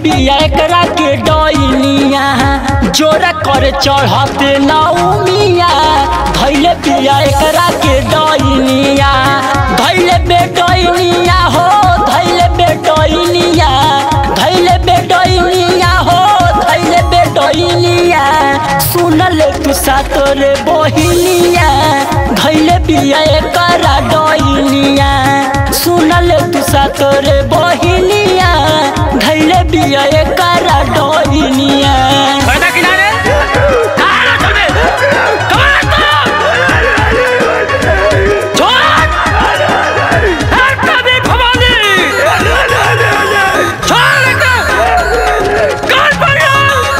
बिया एकरा के डइनिया जोरा कर चढ़ते नौमिया धैले बिया एकरा के डइनिया धैले बेडइनिया हो धैले बेडइनिया धैले बेडइनिया हो धैले बेडइनिया सुनले तू सातोरे बहिनिया धैले बिया एकरा डइनिया सुनले तू सातोरे बहिनिया धैले बिया एकरा डइनिया पर्दा किनारे आना चल बे कमाल तो छोड़ हट कभी भवानी छोड़ लेके कान पड़िया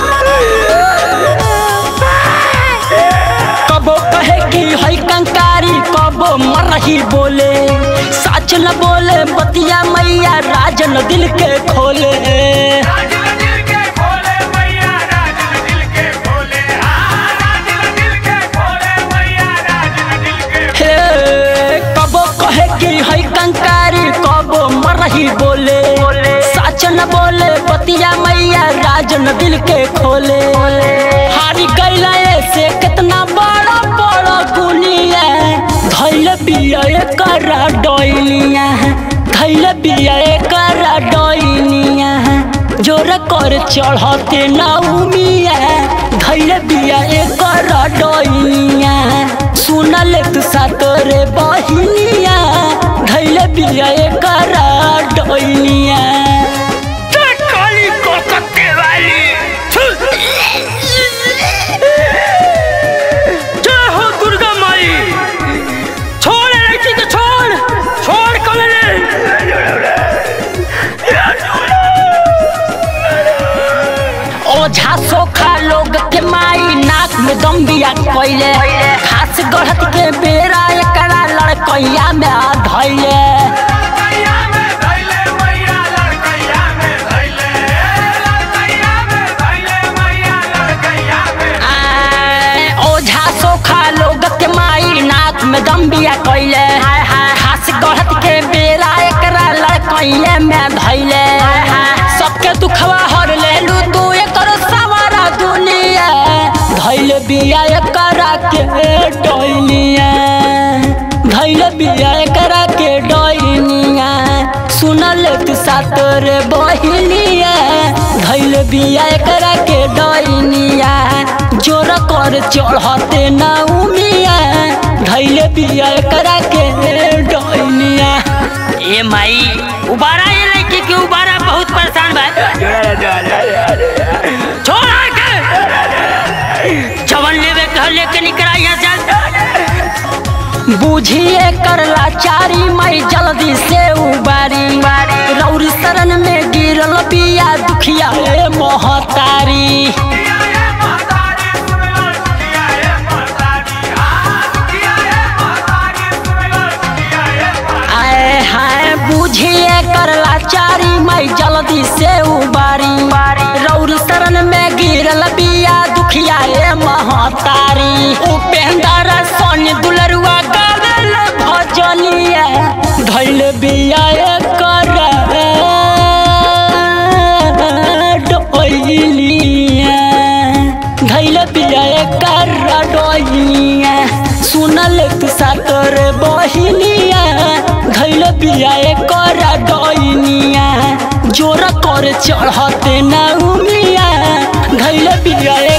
कबो कहे कि है कंकारी कबो मरही बोले सच न बोले बतिया मैया राजन दिल के खोले राजन दिल के खोले मैया राजन दिल के खोले हाँ राजन दिल के खोले मैया राजन दिल के हे कबो कहे कि है कंकारी कबो मरही बोले सच न बोले बतिया मैया राजन दिल के खोले हारी गैला से कितना बड़ा बड़ा गुनिया धैल बिया करा डइनिया धैल बिया करा डइनिया जोर कर चढ़ते नौमिया धैल बिया करा डइनिया सुनल तू सातोरे बहिनिया धैल बिया करा डइनिया काली कोलकाते वाली जय हो दुर्गा माई छोड़ लड़की को छोड़ छोड़ कमले ओझा सोखा लोग के माई नाक में दम बिया कैले खास गढ़त के बेरा एकरा लड़कैया में आ धैले लड़कैया में धैले मैया लड़कैया में धैले लड़कैया में धैले मैया लड़कैया में आए, ओझा सोखा लोग के माई नाक में दम बिया कैले खास गढ़त के बेरा एकरा लड़कैया में धैले सबके दुखवा हर लेलू तू एकर सवारा दुनिया धैले बिया एकरा के डइनिया धैले बिया एकरा के डइनिया सुनल तू सातोरे बहिनिया धैले बिया एकरा के डइनिया जोर कर चढ़ते नौमिया धैले बिया एकरा के डइनिया ए माई उबारा ये लड़की के उबारा बहुत परेशान बा छोड़ के जवन लेवे कह लेके निकला यहाँ से बुझिए करला चारी मई जल्दी से उबारी रौरी शरण में गिरल बिया दुखिया ए मोहतारी आए हाय बुझिए करला चारी मई जल्दी से उबारी रौर शरण में गिरल बिया दुखिया ए महतारी उपेंद्र सोनी दुलरुआ गावेल भजनिया धैल बिया ए कर डोइलिया धैल बिया ए कर डोइलिया सुनल तू सातर बहिनिया धैल बिया ए कर डोइनिया जोर कर चढ़ते नौमिया धैल बिया ए